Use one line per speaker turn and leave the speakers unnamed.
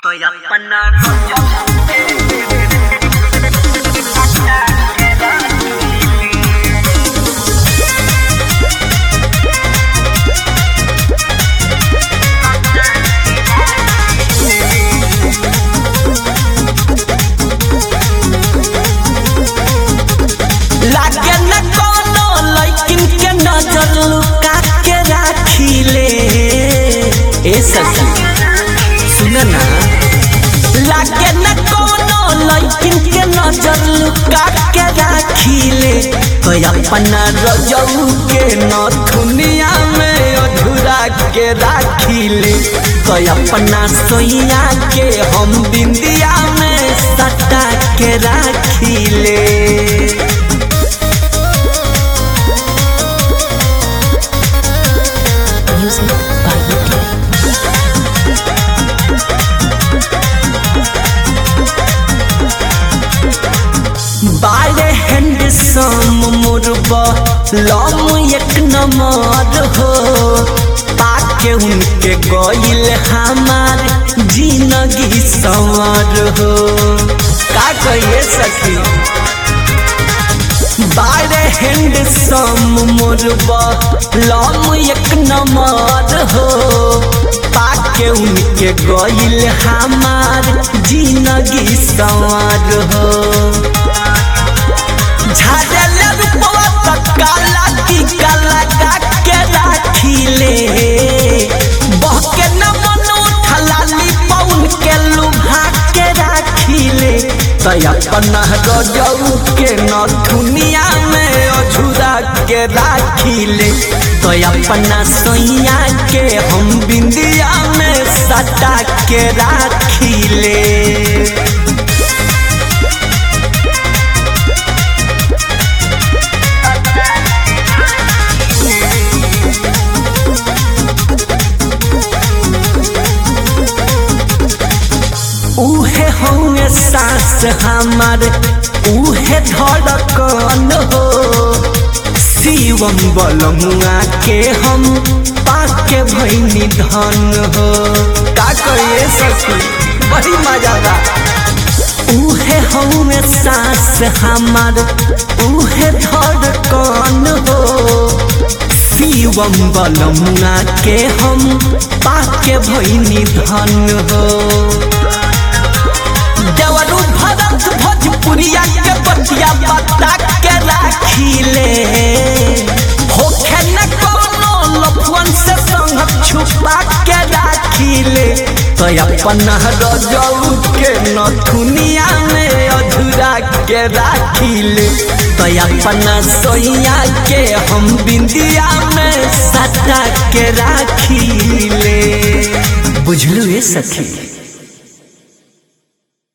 Estoy apanado.
लागे न कोनो लइकिन के नजर लुका के राखिले ए सखी सुन ना लागे न कोनो लइकिन के नजर लुका के राखिले तो अपना रजऊ के नथुनिया में अधूरा के राखिले तो अपना सोइया के हम बिंदिया में सटा के राखिले
Music by UK.
बारे हैंडसम मुरबा लम एक नंबर हो पाके उनके गइल हमार जिंदगी संवर हो का कहिए सखी बारे हैंडसम मुरबा लम एक नंबर हो पाके उनके गइल हमार जिंदगी संवर हो झाड़ल रूपवा त काला की काला का के राखिले बहके न मन उठलाली पौन के लुभा के राखिले त अपना रजऊ के न दुनिया में अझुरा के राखिले तो अपना सोइया के हम बिंदिया में सटा के राखिले उहे होंगे सास हमार उहे धड़कन हो शिवम बलमुआ के हम पाके भैनी धन हो का करिए सखी बड़ी मजा बा उहे होंगे सास हमार उहे धड़कन हो शिवम बलमुआ के हम पाके भैनी धन हो देवरू भरत भोजपुरिया के बतिया बता के राखिले होखे न कोनो लफुअन से संग छुपा के राखिले तो अपना रजऊ के नथुनिया में अधूरा के राखिले तो अपना सोइया के हम बिंदिया में सटा के राखिले बुझलू ये सखी